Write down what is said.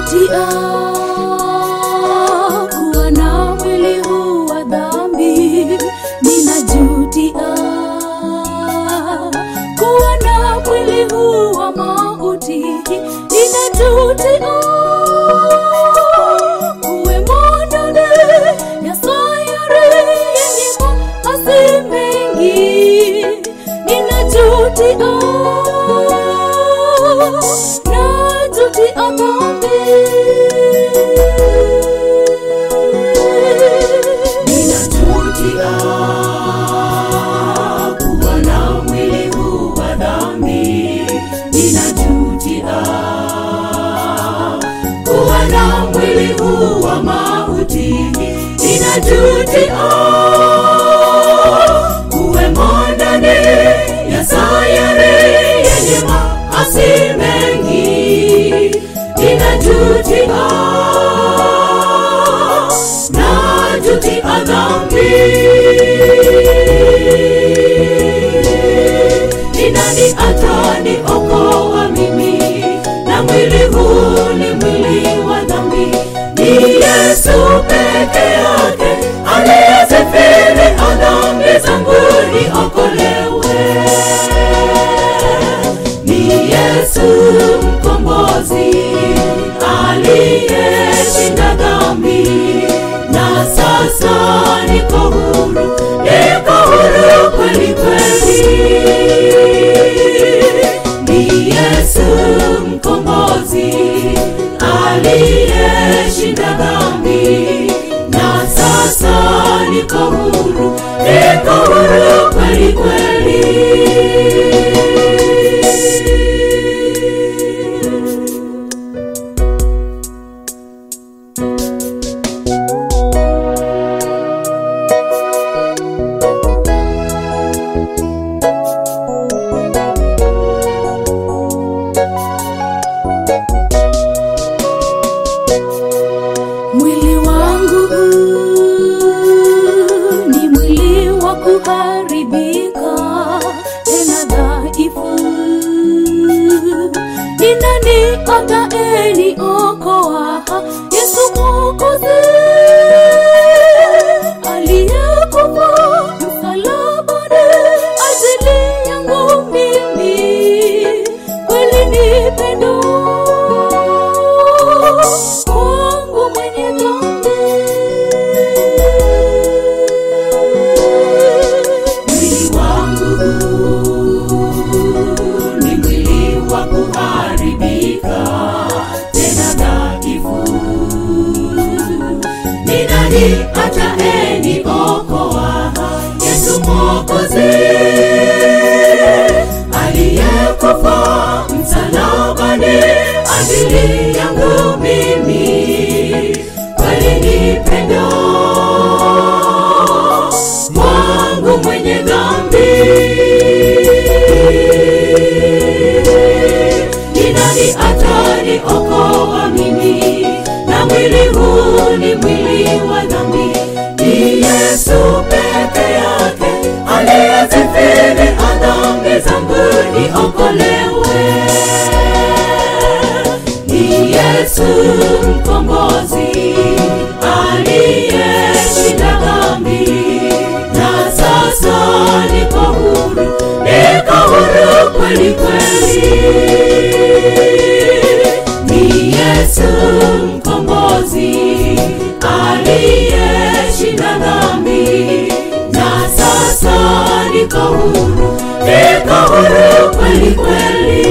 Ninajutia kuwa na mwili huu wa dhambi. Ninajutia kuwa na mwili huu wa mauti. Ninajutia kuwemo ndani ya sayari yenye maasi mengi. Ninajutia najutia dhambi. Ninajutia kuwa na mwili huu wa dhambi. Ninajutia kuwa na mwili huu wa mauti. Ninajutia kuwemo ndani ya sayari yenye maasi mengi. Ninajutia najutia dhambi. Ni nani ataniokoa mimi na mwili huu ni mwili wa dhambi? Ni Yesu peke yake aliyezifiri dhambi zangu niokolewe. Ni Yesu mkombozi aliyeshinda dhambi, na sasa niko huru, niko huru kweli kweli. Ni Yesu mkombozi aliyeshinda dhambi, na sasa niko huru, niko huru kweli kweli. Mwili wangu huu ni mwili wa kuharibika, tena dhaifu. Ni nani ataeniokoa? Yesu Mwokozi aliyekufa msalabani ajili yangu mimi, kweli ni pendo kwangu mwenye dhambi. Mwili wangu ni mwili wa kuharibika, tena dhaifu. Ni nani ataeniokoa? Yesu Mwokozi aliyekufa msalabani ajili yangu mimi, kweli ni pendo wangu mwenye dhambi. Ni nani ataniokoa mimi na mwili huu ni mwili wa dhambi? Ni Yesu peke yake aliyezifiri dhambi zangu niokolewe. Ni Yesu mkombozi aliyeshinda dhambi, na sasa niko huru, niko huru kweli kweli. Ni Yesu mkombozi aliyeshinda dhambi, na sasa niko huru, niko huru kweli kweli.